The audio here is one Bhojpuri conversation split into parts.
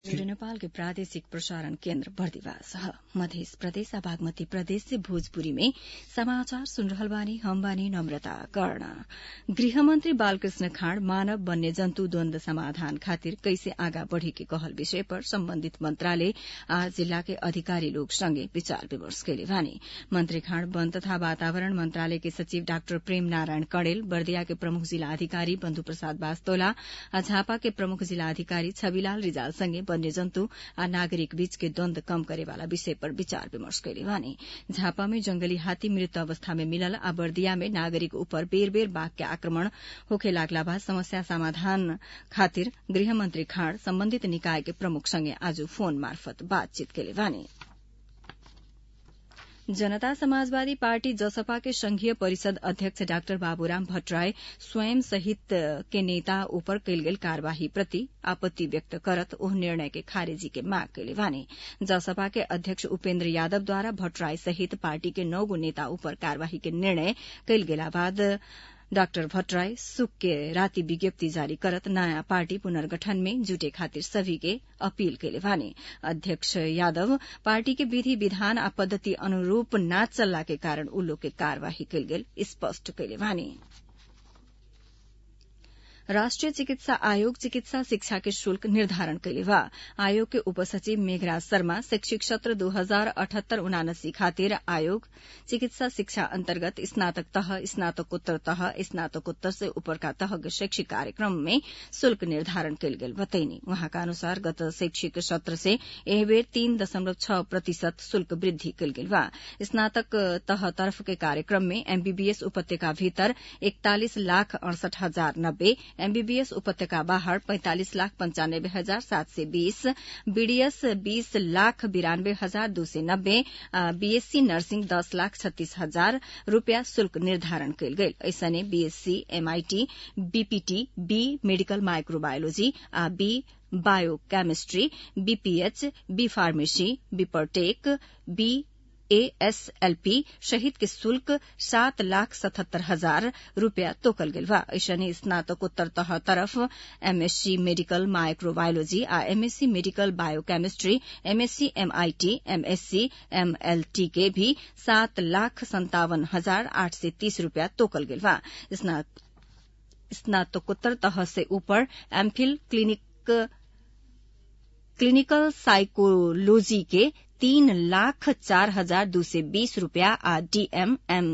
रेडियो नेपाल के प्रादेशिक प्रसारण केन्द्र बर्दिवास ह मध्य प्रदेश बागमती प्रदेश से भोजपुरी में समाचार सुन रहल बानी हम बानी नम्रता कर्ण गृहमन्त्री बालकृष्ण खाँड मानव वन्य जन्तु द्वन्द समाधान खातिर कैसे आगा बढ़े के कहल विषय पर सम्बन्धित मन्त्रालय आज जिल्ला के अधिकारी लोग संगे विचार विमर्श कैले बानी मन्त्री खाँड वन तथा वातावरण मन्त्रालय के सचिव डाक्टर प्रेम नारायण कणेल बर्दिया के प्रमुख जिल्ला अधिकारी बन्धु प्रसाद वास्तोला आ झापा के प्रमुख जिल्ला अधिकारी छविलाल रिजाल संगे वन्यजन्तु आ नागरिक बीच के द्वन्द कम करेवाला विषय पर विचार विमर्श कैले बानी झापा में जंगली हाथी मृत अवस्था में मिलल आ बर्दिया में नागरिक ऊपर बेर बेर बाघ के आक्रमण होखे लागला बाद समस्या समाधान खातिर गृहमन्त्री खाँड सम्बन्धित निकाय के प्रमुख संगे आज फोन मार्फत बातचीत कैले बानी जनता समाजवादी पार्टी जसपा के संघीय परिषद अध्यक्ष डाक्टर बाबूराम भट्टराई स्वयं सहित के नेता ऊपर कैल गेल कार्यवाही प्रति आपत्ति व्यक्त करत ओह निर्णय के खारेजी के माग कैले बानी जसपा के अध्यक्ष उपेन्द्र यादवद्वारा भट्टराई सहित पार्टी के नौ गो नेता ऊपर कार्यवाही के निर्णय कैल गेला बाद डाक्टर भट्टराई सुक के राति विज्ञप्ति जारी करत नयाँ पार्टी पुनर्गठन में जुटे खातिर सभी के अपील कैले बानी अध्यक्ष यादव पार्टी के विधि विधान आ पद्धति अनुरूप न चलला के कारण उ लोग के कार्यवाही कैल गेल स्पष्ट कैले बानी राष्ट्रिय चिकित्सा आयोग चिकित्सा शिक्षा के शुल्क निर्धारण कैले बा आयोग के उपसचिव मेघराज शर्मा शैक्षिक सत्र दो हजार अठहत्तर उनासी खातिर आयोग चिकित्सा शिक्षा अन्तर्गत स्नातक तह स्नातकोत्तर तह स्नातकोत्तर से ऊपर का तह के शैक्षिक कार्यक्रम में शुल्क निर्धारण कैल गेल बतैनी वहाँका अनुसार गत शैक्षिक सत्र से एह बेर तीन दशमलव छ प्रतिशत शुल्क वृद्धि कैल गेल बा स्नातक तह तरफ के कार्यक्रम में एमबीबीएस उपत्यका भीतर इकतालिस लाख अड़सठ हजार नब्बे एमबीबीएस उपत्यका बाहर पैंतालिस लाख पंचानब्बे हजार सात सय बीस बीडीएस बीस लाख बिरानब्बे हजार दू सय नब्बे बीएससी नर्सिङ दस लाख छत्तीस हजार रूपियाँ शुल्क निर्धारण कैल गेल ऐसने BSc MIT BPT B medical microbiology आ B biochemistry BPH B pharmacy बीपरटेक बी एएसएलपी शहीद के शुल्क सात लाख सतहत्तर हजार रूपियाँ तोकल गेल बा ऐसने स्नातकोत्तर तह तरफ एमएससी मेडिकल माइक्रोबायोलोजी आ MSc medical biochemistry MSc MIT MSc MLT के भी सात लाख संतावन हजार आठ सय तीस रूपियाँ तोकल गेल बा स्नातकोत्तर तह से ऊपर एमफिल क्लिनिक क्लिनिकल साइकोलॉजी के तीन लाख चार हजार दू सय बीस रूपियाँ आ डीएमएम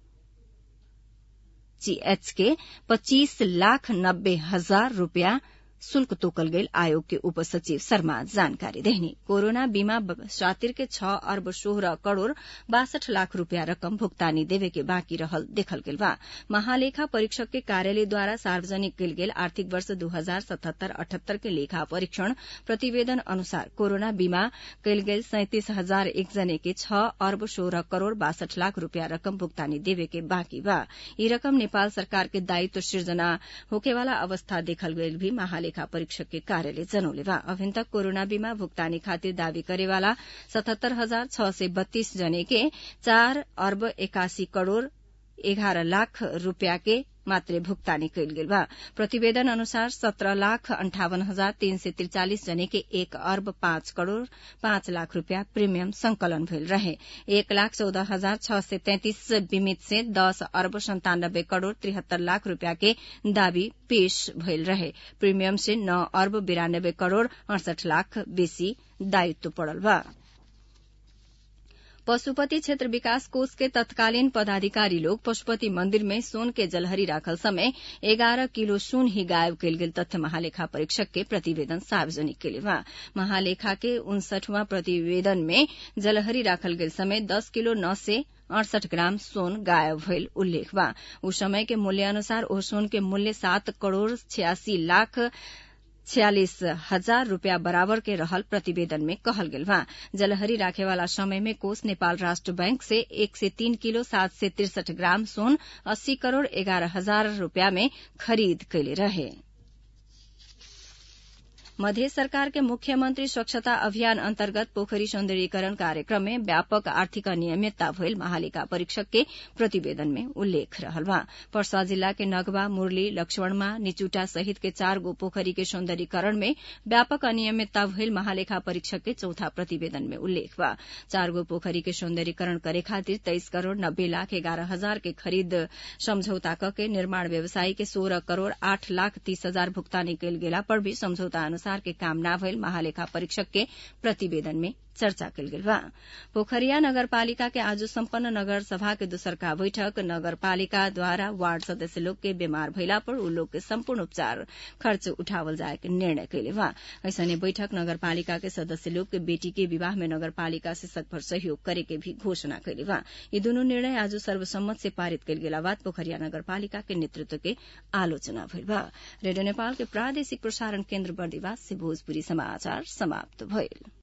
जीएच के पच्चीस लाख नब्बे हजार रूपियाँ शुल्क तोकल गेल आयोग के उप सचिव शर्मा जानकारी देहनी कोरोना बीमा शातिर के छ अर्ब सोह्र करोड़ बासठ लाख रूपियाँ रकम भुगतानी देवे के बाँकी रहल देखल गेल बा महालेखा परीक्षक के कार्यालयद्वारा सार्वजनिक कैल गेल आर्थिक वर्ष दू हजार सतहत्तर अठहत्तर के लेखा परीक्षण प्रतिवेदन अनुसार कोरोना बीमा कैल गेल सैंतिस हजार एक जने के छ अर्ब सोह्र करोड़ बासठ लाख रूपियाँ रकम भुगतानी देवे के बाँकी बा यी रकम नेपाल सरकार के दायित्व सृजना होकेवाला अवस्था देखल गेल भी महालेखा लेखा परीक्षक के कार्यालय जनौले बा अभिन तक कोरोना बीमा भुगतानी खातिर दावी करेवाला सतहत्तर हजार छ सय बत्तीस जने के चार अर्ब एकासी करोड़ एघार लाख रूपियाँ के मात्रै भुक्तानी कैल गेल बा प्रतिवेदन अनुसार सत्र लाख अन्ठावन हजार तीन सय त्रिचालिस जने के एक अर्ब पाँच करोड़ पाँच लाख रूपियाँ प्रीमियम संकलन भेल रहे एक लाख चौदह हजार छ सय तैंतिस बीमित से दस अर्ब संतानब्बे करोड़ त्रिहत्तर लाख रूपियाँ के दावी पेश भइल रहे प्रीमियम से नौ अर्ब बिरानब्बे करोड़ अड़सठ लाख बेसी दायित्व पड़ल बा पशुपति क्षेत्र विकास कोष के तत्कालीन पदाधिकारी लोग पशुपति मंदिर में सोन के जलहरी राखल समय एगारह किलो सोन ही गायब कैल गेल तथ्य महालेखा परीक्षक के प्रतिवेदन सार्वजनिक के लिए बा महालेखा के उनसठवां प्रतिवेदन में जलहरी राखल गेल समय दस किलो नौ से अड़सठ ग्राम सोन गायब भइल उल्लेख बा उस समय के मूल्य अनुसार ओ सोन के मूल्य सात करोड़ छियासी लाख छियालिस हजार रूपियाँ बराबर के रहल प्रतिवेदन में कहल गेल बा जलहरी राखेवाला समय में कोष नेपाल राष्ट्र बैंक से एक से तीन किलो सात से तिरसठ ग्राम सोन अस्सी करोड़ एगारह हजार रूपियाँ में खरीद कैले रहे मध्य सरकार के मुख्यमंत्री स्वच्छता अभियान अन्तर्गत पोखरी सौन्दर्यीकरण कार्यक्रम में व्यापक आर्थिक अनियमितता भइल महालेखा परीक्षक के प्रतिवेदन में उल्लेख रहल बा पर्सा जिला के नगवा मुरली लक्ष्मणमा निचुटा सहित के चार गो पोखरी के सौन्दर्यीकरण में व्यापक अनियमितता भइल महालेखा परीक्षक के चौथा प्रतिवेदन में उल्लेख बा चार गो पोखरी के सौन्दर्यीकरण करे खातिर तेइस करोड़ नब्बे लाख एगारह हजार के खरीद समझौता क के निर्माण व्यवसायी के सोलह करोड़ आठ लाख तीस हजार भुगतानी कयल गेला पर भी समझौता अनुसार के काम न भइल महालेखा परीक्षक के प्रतिवेदन में चर्चा कयल गेल बा पोखरिया नगरपालिका के आज सम्पन्न नगर सभा के दोसरका बैठक नगरपालिका द्वारा वार्ड सदस्य लोग के बीमार भइला पर उ लोग के सम्पूर्ण उपचार खर्च उठावल जाए के निर्णय कयले बा ऐसने बैठक नगरपालिका के सदस्य लोग के बेटी के विवाह में नगरपालिका से सकभर सहयोग करे के भी घोषणा कयले बा यी दुनू निर्णय आज सर्वसम्मत से पारित कयल गेला बाद पोखरिया नगरपालिका के नेतृत्व के आलोचना भइल बा रेडियो नेपाल के प्रादेशिक प्रसारण केन्द्र बर्दिवास से भोजपुरी समाचार समाप्त भइल